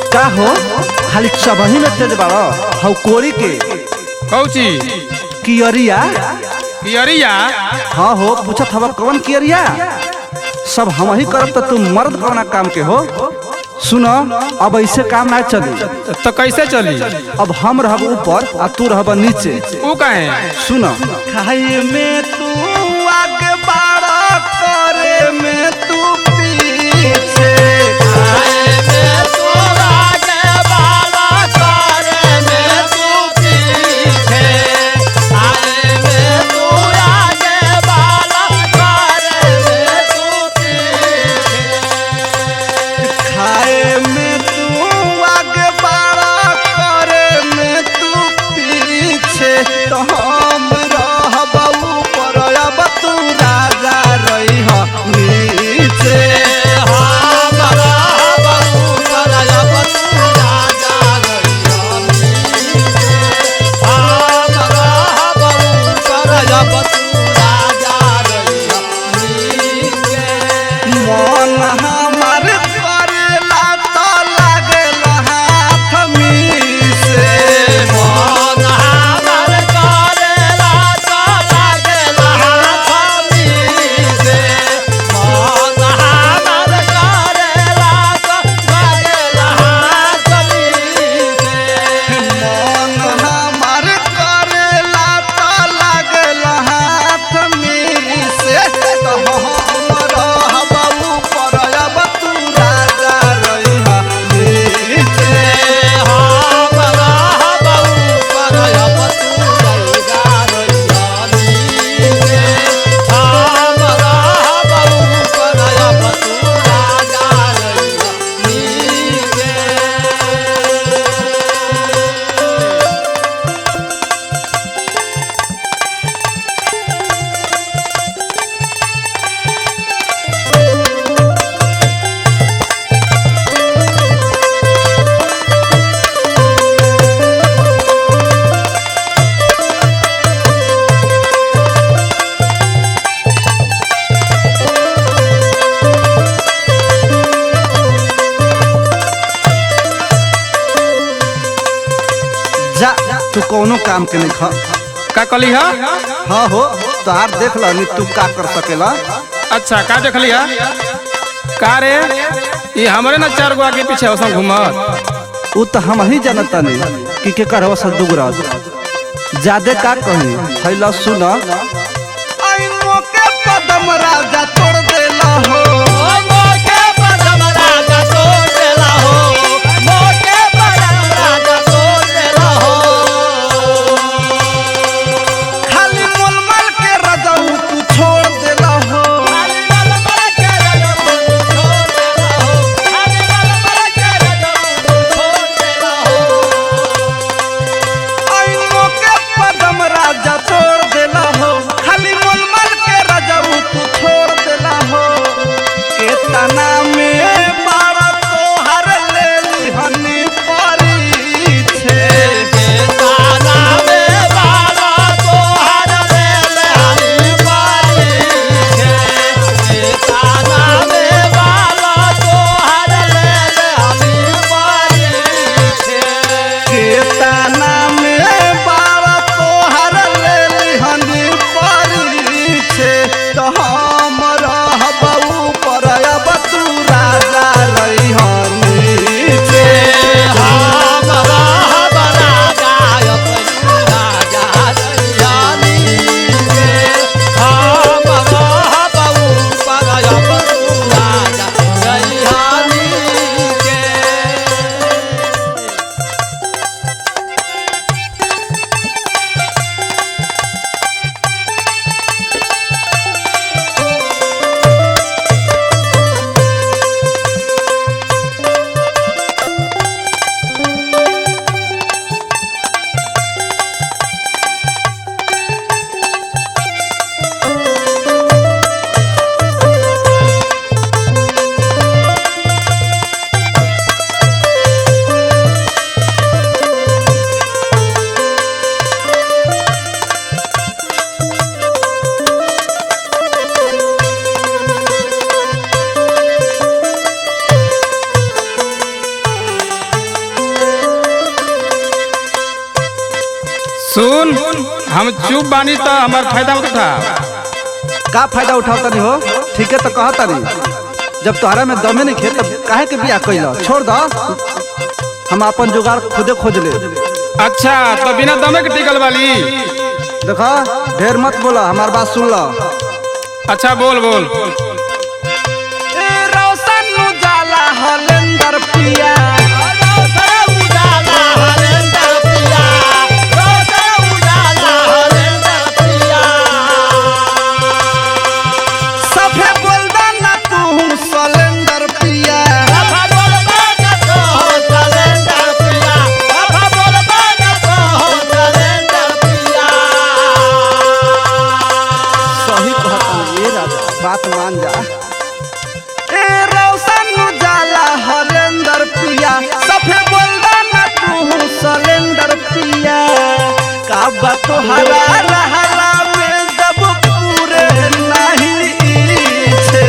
का हो खाली चबही में तेज बाड़ो हौ कोरी के कौची कियरिया कियरिया हाँ हो पूछत हवा कौन कियरिया सब हम ही करब तो तुम मर्द कौना काम के हो सुनो अब ऐसे काम ना चली तो कैसे चली अब हम रहब ऊपर आ तू रहब नीचे ऊ काहे सुनो खाए में तू आगे बाड़ा करे में तू पीछे खाए में तू आगे बाड़ा करे में तू पीछे तो हम रहब ऊपर अब तू राजा रही नीचे मन हमार करेला तो लागेला हाथ मीसे मन हमार करेला तो लागेला हाथ मीसे तो हम रहब ऊपर अब तू राजा रहिहा नीचे जा तू कोनो काम के नहीं खा का कली है हाँ हो तोहार देख ला नी तू का कर सकेला अच्छा का देखली है का रे ये हमरे ना चार गो आगे पीछे औसम घूमत उ तो हम ही जानता नहीं कि के करवा सदुगराज ज्यादा का कही फैला सुन आई मोके पदम राजा तोड़ देला हो खाली मोलमल के राजा तू छोड़ देला हो आई मोके पदम राजा तोड़ देला हो सुन हम चुप बानी तो हमार फायदा मत उठा का फायदा उठावता नहीं हो ठीक है तो कहता नहीं जब तोहरा में दमे नहीं खे तब काहे के बियाह कैला छोड़ दो हम अपन जुगाड़ खुदे खोज ले अच्छा तो बिना दमे के टिकल वाली देखा ढेर मत बोला हमार बात सुन लो अच्छा बोल बोल रोशन उजाला हलेंदर पिया सफे बोलदा ना तू सलेंदर पिया सही कहता ये राजा बात मान जा ए रोशन उजाला हलेंदर पिया सफे बोलदा ना तू सलेंदर पिया का बात तोहरा रहला में जब पूरे नहीं छे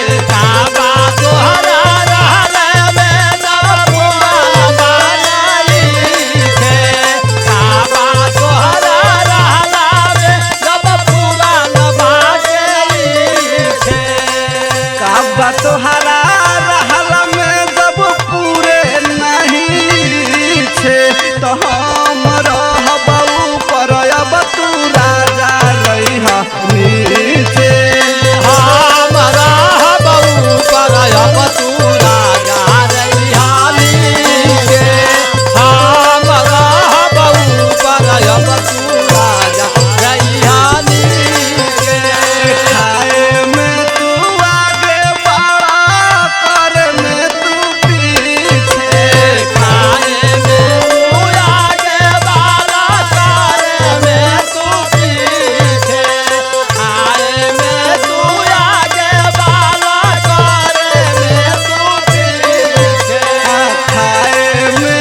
काबा तोहरा रहला में जब पूरे नहीं छे तो हम रहबऊ पर अब तू राजा रही नीचे खाए में तू आगे बड़ा कर में तू पीछे खाए में